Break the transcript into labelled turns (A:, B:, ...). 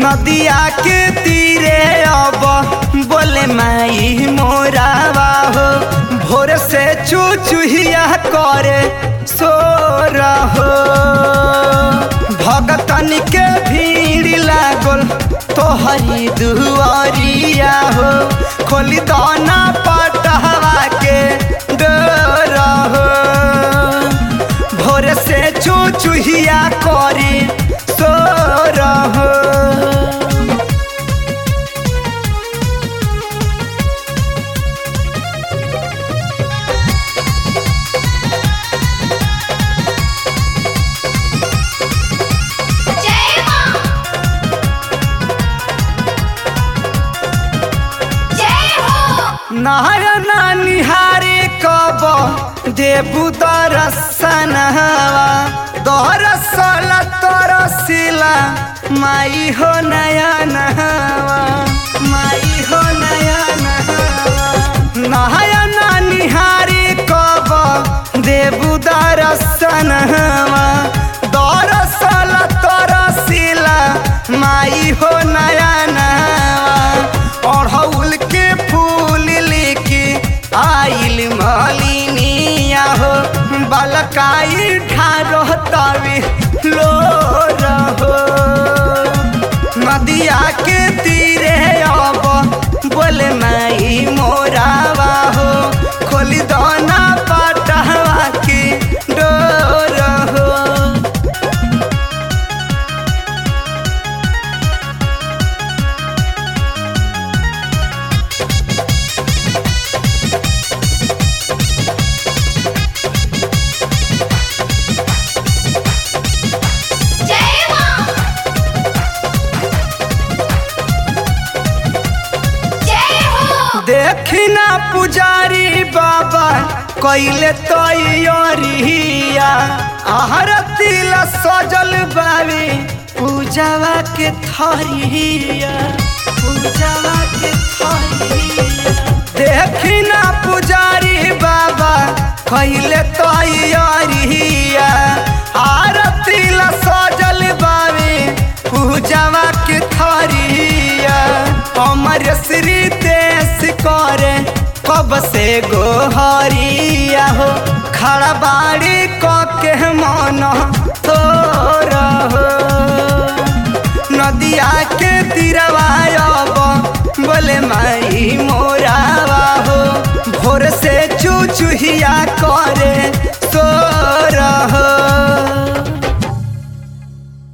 A: नदिया के तीरे अब बोले माई मोरावा हो भोर से चुचुहिया करे सो रहो भगतन के भीड़ लागल तोहरी दुआरिया हो खोली दाना पटहवा के डर हो भोर से चुचुहिया करी सो रहो
B: जय मां जय हो
A: नारायणा निहारे कब देबू दरसनवा दरसल तरसिला माई हो नयनवा माई हो नयनवा नारायणा निहारे कब देबू दरसनवा दरसल तरसिला माई हो नयनवा अड़हुल के फूल लेके आइल मलिनिया हो बलकाई ढारो तवे लो रहो नदिया के तीरे अब बोले माई मोरावा हो खोली दाना पटहवा के डोर हो
B: जय मां जय हो
A: देखना पुजारी बाबा कैले तैयारिया आहर तिल सजल बावी पूजावा के थरिया पूजावा के थरिया देखना पुजारी बाबा कैले तैयारिया आरती ला सजल बावी पूजावा के थरिया हमर श्री देश करे कब से गोहरिया हो खड़ा बाड़ी क के मन तो रहो नदिया के तीरवा अब बोले माई मोरावा हो भोर से चुचुहिया करे सो